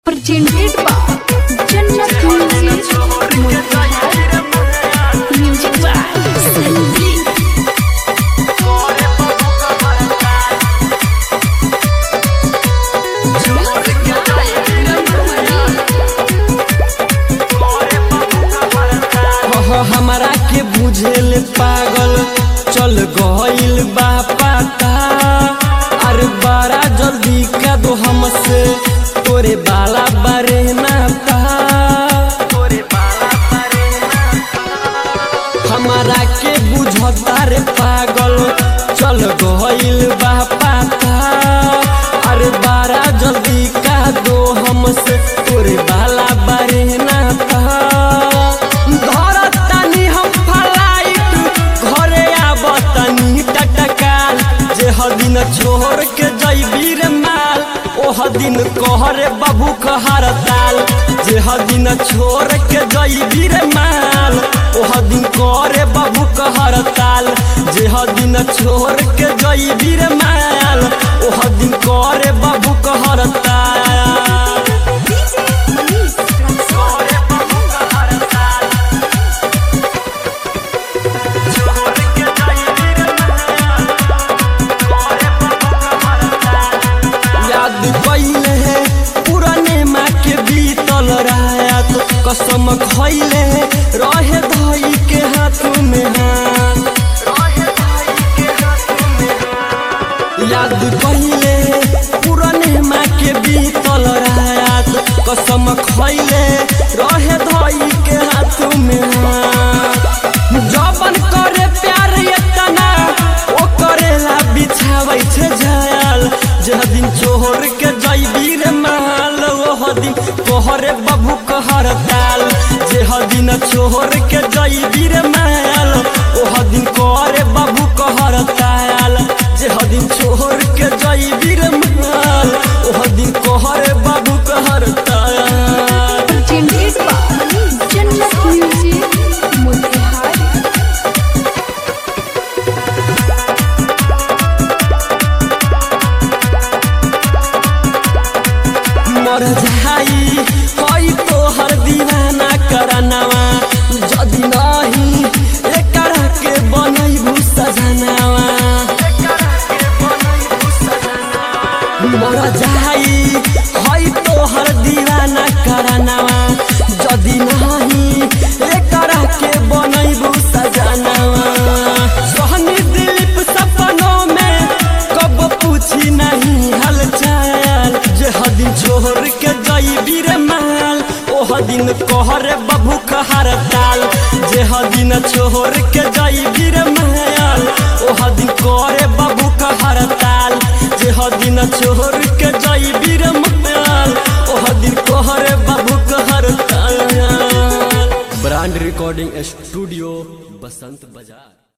presented by Jannat Music Motihari Music by Sandeep ह हमरा के बुझेल पागल चल गइल बा पता अरे बड़ा जल्दी का दो हमसे तोरे बाला बारे नाता तोरे बाला बारे हमारा के बुझता रे पागल चल गइल बा पता अरे बड़ा जल्दी का दो हमसे तोरे बाला बारे नाता धरतानी हम फ्लाइट घरे आबतानी टटकाल जे हदिन छोड़ के जइबी रे माल ओह दिन कहरे बाबू हड़ताल जे हदिन छोड़ के जइबी रे माल ओह दिन करे बाबू हड़ताल जे हदिन छोड़ के जइबी रे माल ओह दिन करे बाबू हड़ताल करे बाबू हड़ताल याद कैले पुराने माँ के बीतल रात कसम खैले रहे धई के हाथ में हाथ याद कैले पुराने माँ के बीतल रात कसम खैले रहे धई के हाथ में हाथ जबन करे प्यार एतना ओ करेला बिछाबै छै जायल जे दिन छोड़ के जइबी रे माल ओह दिन तोहरे बबू कहर ताल जे दिन छोड़ के जइबी रे माल ओह दिन करे बबू कहर ताल जे दिन छोड़ के जइबी रे माल ओह दिन कहरे बबू कहर ताल presented by Jannat Music Motihari मर जाई हई तोहर दीवाना करनवा जदि नहीं एकरा के बनैबू सजनावा मर जाई हई तोहर दीवाना करनवा जदि नहीं एकरा के बनैबू सजनावा सोहनी दिलीप सपनों में कब पूछी नहीं हालचाल जे हदिन छोड़ के जइबी रे माल ओह दिन कहरे बबू कहर ताल जे हदिन छोड़ के जइबी रे माल ओह दिन करे बबू कहर ताल जे हदिन छोड़ के जइबी रे माल ओह दिन कहरे बबू कहर ताल ब्रांड रिकॉर्डिंग स्टूडियो बसंत बाजार